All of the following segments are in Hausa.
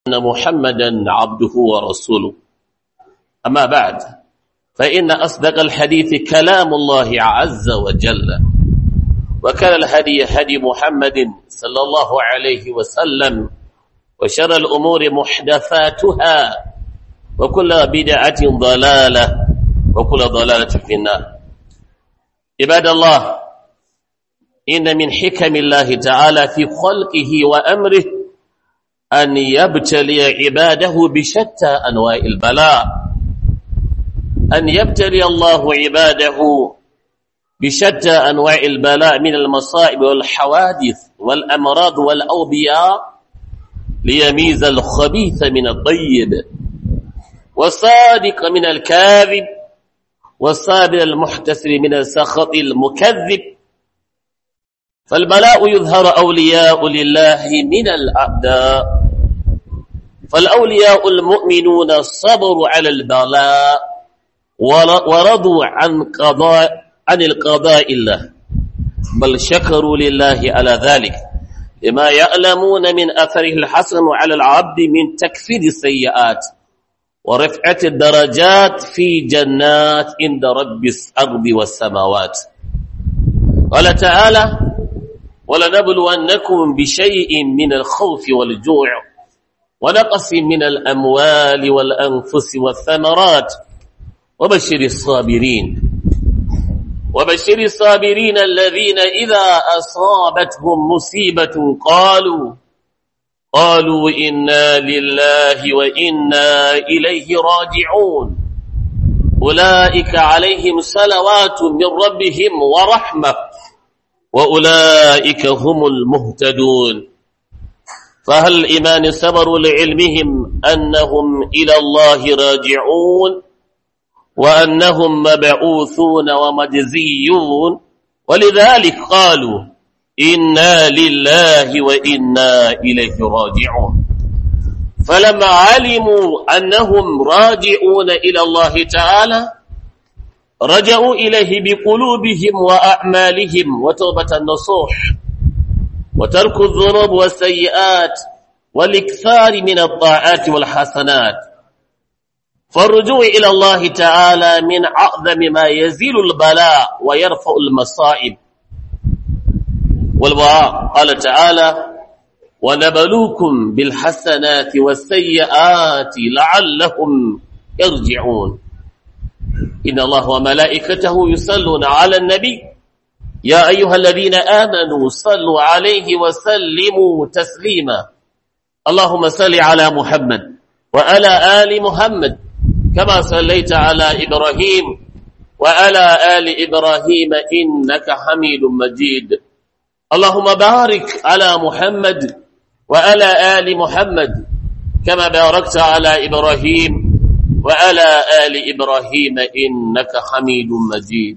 أن محمدا عبده ورسوله أما بعد فإن أصدق الحديث كلام الله عز وجل وكان الهدي هدي محمد صلى الله عليه وسلم وشر الأمور محدثاتها وكل بدعة ضلالة وكل ضلالة في النار عباد الله إن من حكم الله تعالى في خلقه وأمره أن يبتلي عباده بشتى أنواع البلاء أن يبتلي الله عباده بشتى أنواع البلاء من المصائب والحوادث والأمراض والأوبياء ليميز الخبيث من الطيب والصادق من الكاذب والصابر المحتسب من السخط المكذب فالبلاء يظهر أولياء لله من الأعداء فالأولياء المؤمنون صبروا على البلاء ورضوا عن قضاء عن القضاء الله بل شكروا لله على ذلك لما يعلمون من أثره الحسن على العبد من تكفير السيئات ورفعة الدرجات في جنات عند رب الأرض والسماوات قال تعالى ولنبلونكم بشيء من الخوف والجوع ونقص من الأموال والأنفس والثمرات وبشر الصابرين وبشر الصابرين الذين إذا أصابتهم مصيبة قالوا قالوا إنا لله وإنا إليه راجعون أولئك عليهم صلوات من ربهم ورحمة وأولئك هم المهتدون فهل الإيمان صبروا لعلمهم أنهم إلى الله راجعون وأنهم مبعوثون ومجزيون ولذلك قالوا إنا لله وإنا إليه راجعون فلما علموا أنهم راجعون إلى الله تعالى رجعوا إليه بقلوبهم وأعمالهم وتوبة النصوح وترك الذنوب والسيئات والإكثار من الطاعات والحسنات فالرجوع إلى الله تعالى من أعظم ما يزيل البلاء ويرفع المصائب والبراء قال تعالى ونبلوكم بالحسنات والسيئات لعلهم يرجعون إن الله وملائكته يصلون على النبي يا أيها الذين آمنوا صلوا عليه وسلموا تسليما اللهم صل على محمد وعلى آل محمد كما صليت على إبراهيم وعلى آل إبراهيم إنك حميد مجيد اللهم بارك على محمد وعلى آل محمد كما باركت على إبراهيم وعلى آل إبراهيم إنك حميد مجيد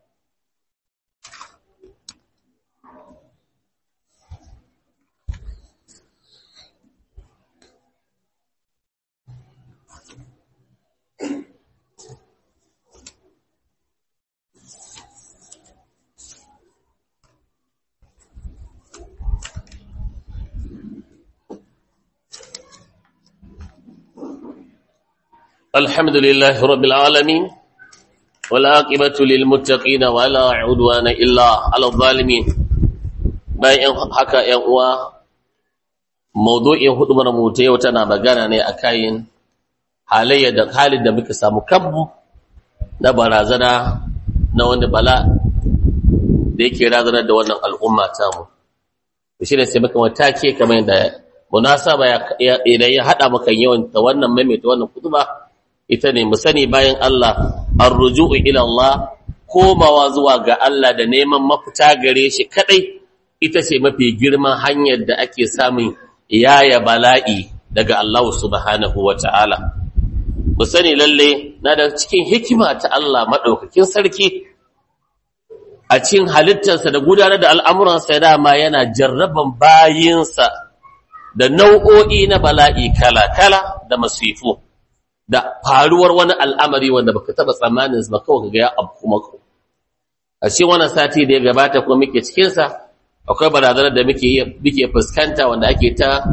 الحمد لله رب العالمين والعاقبة للمتقين ولا عدوان إلا على الظالمين bayan haka ‘yan uwa maudu'in hudubar mu ta yau tana magana ne a kayan halayya da halin da muka samu kanmu na barazana na wani bala da yake razanar da wannan al'umma tamu shi ne sai muka matake kamar da munasaba idan ya haɗa maka yawan ta wannan maimaita wannan kutuba ita ne mu sani bayan Allah arruju'u ila Allah komawa zuwa ga Allah da neman mafita gare shi kadai ita ce mafi girman hanyar da ake samun yaya bala'i daga Allah subhanahu wata'ala mu sani lalle na da cikin hikima ta Allah madaukakin sarki a cikin halittarsa da gudanar da al'amuransa dama yana jarraban bayinsa da nau'o'i na bala'i kala-kala da masifu da faruwar wani al'amari wanda baka taba tsammanin ba kawai ga ya abu maka a cikin wannan sati da ya gabata kuma muke cikin sa akwai barazanar da muke muke fuskanta wanda ake ta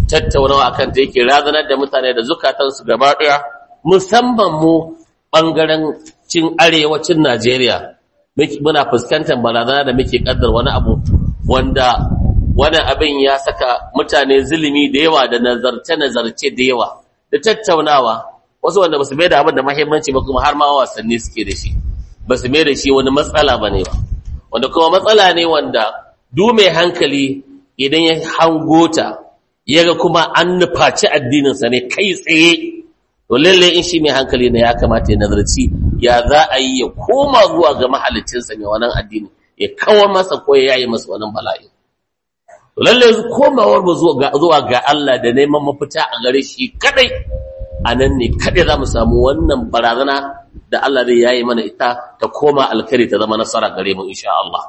tattaunawa akan ta yake razanar da mutane da zukatansu gaba ɗaya musamman mu ɓangaren cin arewacin Najeriya muna fuskantar barazana da muke kaddar wani abu wanda wani abin ya saka mutane zulumi da yawa da nazarce-nazarce da yawa da tattaunawa wasu wanda ba su mai da abin da mahimmanci ba kuma har ma wasanni suke da shi ba su mai da shi wani matsala ba ne ba wanda kuma matsala ne wanda du mai hankali idan ya hangota ya ga kuma an nufaci addininsa ne kai tsaye to lalle in shi mai hankali ne ya kamata ya nazarci ya za a yi ya koma zuwa ga mahalicinsa mai wannan addini ya kawar masa ko ya yi masa wannan bala'i to lalle komawar mu zuwa ga Allah da neman mafita a gare shi kadai a nan ne kadai za mu samu wannan barazana da Allah zai yayi mana ita ta koma alkhairi ta zama nasara gare mu insha Allah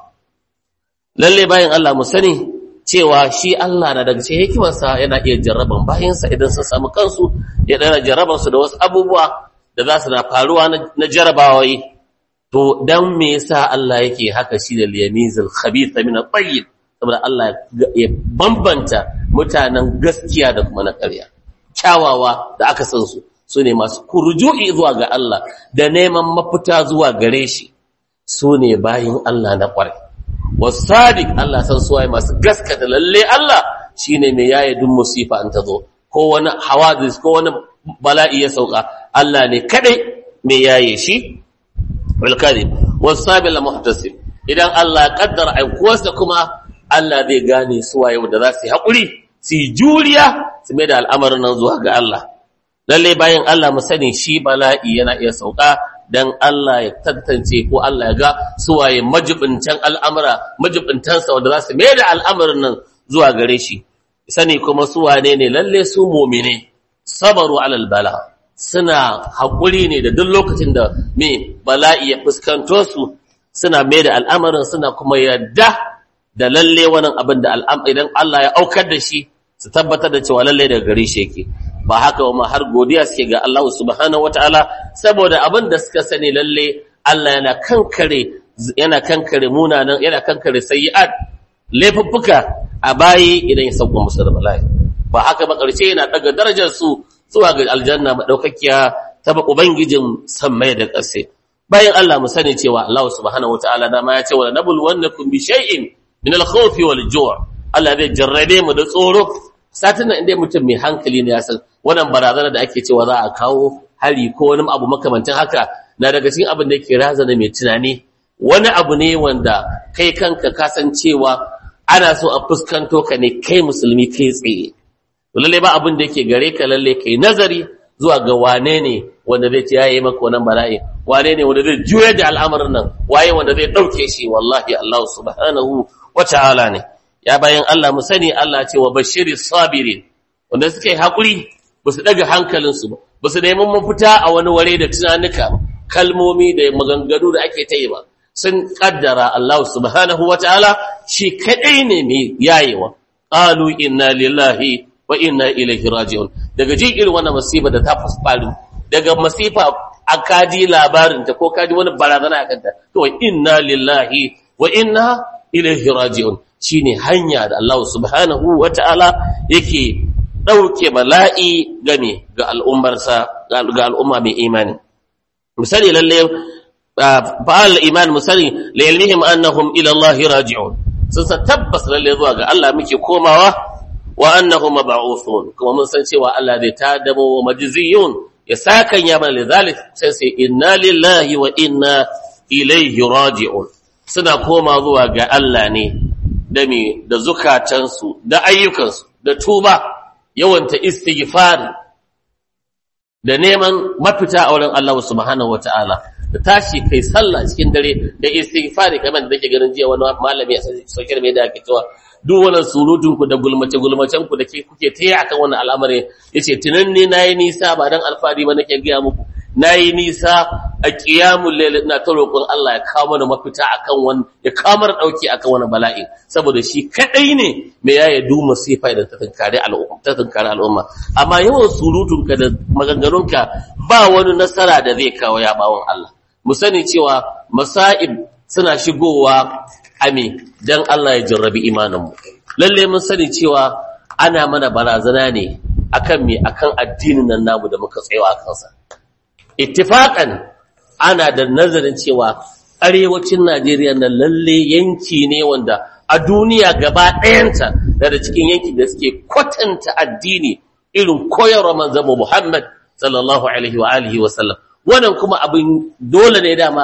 lalle bayan Allah mu sani cewa shi Allah na daga cikin hikimarsa yana iya jarraban bayansa idan sun samu kansu ya dana jarraban su da wasu abubuwa da za su na faruwa na jarrabawai to dan me yasa Allah yake haka shi da liyamizul khabith min at-tayyib saboda Allah ya bambanta mutanen gaskiya da kuma na ƙarya kyawawa da aka san su sune masu kurju'i zuwa ga Allah da neman mafita zuwa gare shi sune bayin Allah na ƙwarai wasadiq Allah san suwaye masu gaskata lalle Allah shine mai yaye duk musifa an tazo ko wani hawadis ko wani bala'i ya sauka Allah ne kadai mai yaye shi bil kadhib wasabil muhtasib idan Allah kaddara aikuwarsa kuma Allah zai gane suwaye wanda za su yi hakuri su yi juriya su mai da al'amarin nan zuwa ga Allah lalle bayan Allah mu sani shi bala'i yana iya sauka dan Allah ya tantance ko Allah ya ga suwaye majibincan al'amura majibintansa wanda za su mai da al'amarin nan zuwa gare shi sani kuma suwane ne lalle su mumine sabaru alal bala suna haƙuri ne da duk lokacin da me bala'i ya fuskanto su suna mai da al'amarin suna kuma yadda da lalle wannan abin da idan Allah ya aukar da shi su tabbatar da cewa lalle daga gare shi yake ba haka ma har godiya suke ga Allah subhanahu wataala saboda abin da suka sani lalle Allah yana kankare yana kankare munanan yana kankare sayyi'at laifuffuka a bayi idan ya sauko musu da bala'i ba haka ba karshe yana daga darajar su zuwa ga aljanna madaukakiya ta ba ubangijin sammai da ƙasa bayan Allah mu sani cewa Allah subhanahu wataala dama ya ce wa nabul wannakum bi shay'in min al-khawfi wal ju' Allah zai jarrabe mu da tsoro satin nan inda mutum mai hankali ne ya san wannan barazana da ake cewa za a kawo hari ko wani abu makamancin haka na daga cikin abin da yake razana mai tunani wani abu ne wanda kai kanka kasancewa ana so a fuskanto ka ne kai musulmi kai tsaye lalle ba abin da yake gare ka lalle kai nazari zuwa ga wane ne wanda zai ci yayi maka wannan bala'i wane ne wanda zai juya da al'amarin nan waye wanda zai dauke shi wallahi Allah subhanahu wa ta'ala ne ya bayan Allah mu sani Allah ce wa bashiri sabirin wanda suka yi haƙuri ba su ɗaga hankalinsu ba ba su neman mafita a wani ware da tunanuka kalmomi da maganganu da ake ta yi ba sun ƙaddara Allah subhanahu wa ta'ala shi kaɗai ne mai yayewa ƙalu inna lillahi wa inna ilaihi raji'un daga jin irin wannan masifa da ta faru daga masifa a kaji labarinta ko kaji wani barazana a kanta to inna lillahi wa inna ilaihi raji'un shine hanya da Allah subhanahu wata'ala yake dauke bala'i game ga al'ummarsa ga al'umma mai imani misali lalle fa'al iman misali la ilmihim annahum ila Allah raji'un sun san tabbas lalle zuwa ga Allah muke komawa wa annahum mab'uthun kuma mun san cewa Allah zai tadamo wa majziyun ya sakan ya mana lidhalik sai sai inna lillahi wa inna ilaihi raji'un suna koma zuwa ga Allah ne da me da zukatansu da ayyukansu da tuba yawanta istighfari da neman mafita a wurin Allah subhanahu wataala da tashi kai sallah cikin dare da istighfari kamar da nake ganin jiya wani malami a sauƙin mai da ake cewa duk wannan surutun ku da gulmace gulmacen ku da ke kuke taya akan wannan al'amari yace tunan ne nayi nisa ba dan alfari ba nake ga muku nayi nisa a qiyamul layl ina ta roƙon Allah ya kawo mana mafita akan wannan ya kawo mana dauki akan wannan bala'i saboda shi kadai ne me yaya du masifa da ta tunkare al'umma ta tunkare al'umma amma yawan surutun ka da maganganun ka ba wani nasara da zai kawo ya bawon Allah mu sani cewa masa'ib suna shigowa ame dan Allah ya jarrabi imaninmu lalle mun sani cewa ana mana barazana ne akan me akan addinin nan namu da muka tsayawa a kansa ittifaqan ana da nazarin cewa arewacin Najeriya na lalle yanki ne wanda a duniya gaba ɗayanta daga cikin yanki da suke kwatanta addini irin koyarwa manzon Muhammad sallallahu alaihi wa alihi wa sallam wannan kuma abin dole ne dama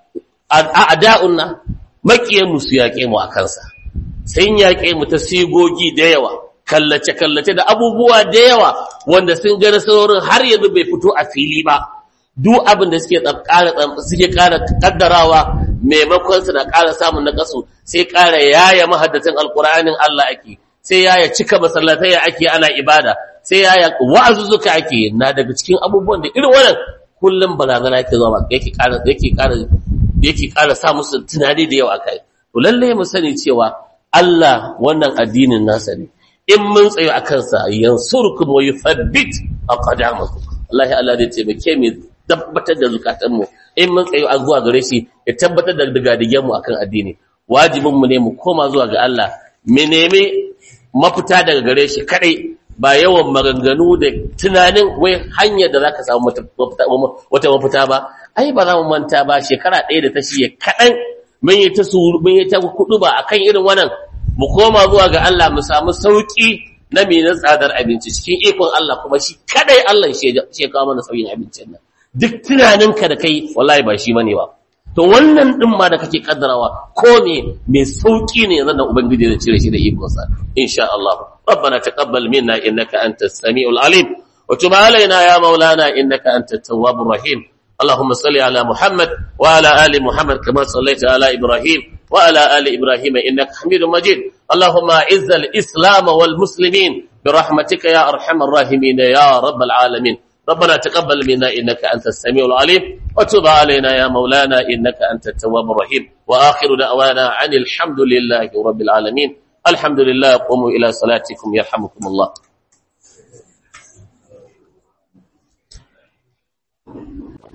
a da'un nan makiyan mu su yaƙe mu a kansa sun yaƙe mu ta sigogi da yawa kallace-kallace da abubuwa da yawa wanda sun gani saurin har yanzu bai fito a fili ba duk abin da suke suke ƙara kaddarawa maimakon su na ƙara samun nakasu sai ƙara yaya mahaddacin alƙur'anin Allah ake sai yaya cika masallatai ake ana ibada sai yaya wa'azuzzuka ake na daga cikin abubuwan da irin wannan kullum barazana yake zuwa yake ƙara yake ƙara yake ƙara sa musu tunani da yawa kai to lalle mu sani cewa Allah wannan addinin nasa ne in mun tsayo a kansa yansurkum wa yuthabbit aqdamakum Allah ya Allah zai taimake mu tabbatar da zukatanmu in mun tsayo a zuwa gare shi ya tabbatar da digadigen mu akan addini wajibin mu ne mu koma zuwa ga Allah mu nemi mafita daga gare shi kadai ba yawan maganganu da tunanin wai hanyar da zaka samu wata mafita ba ai ba za mu manta ba shekara ɗaya da ta shiye kaɗan mun yi ta mun yi ta kudu ba akan irin wannan mu koma zuwa ga Allah mu samu sauki na mai na tsadar abinci cikin ikon Allah kuma shi kadai Allah shi ya kawo mana sauyin abincin nan duk tunaninka da kai wallahi ba shi bane ba to wannan din ma da kake kaddarawa ko me mai sauki ne yanzu da ubangiji zai cire shi da ikon sa insha Allah ربنا تقبل منا انك انت السميع العليم وتب علينا يا مولانا انك انت التواب الرحيم اللهم صل على محمد وعلى ال محمد كما صليت على ابراهيم وعلى ال ابراهيم انك حميد مجيد اللهم اعز الاسلام والمسلمين برحمتك يا ارحم الراحمين يا رب العالمين ربنا تقبل منا انك انت السميع العليم وتب علينا يا مولانا انك انت التواب الرحيم واخر دعوانا عن الحمد لله رب العالمين الحمد لله قوموا الى صلاتكم يرحمكم الله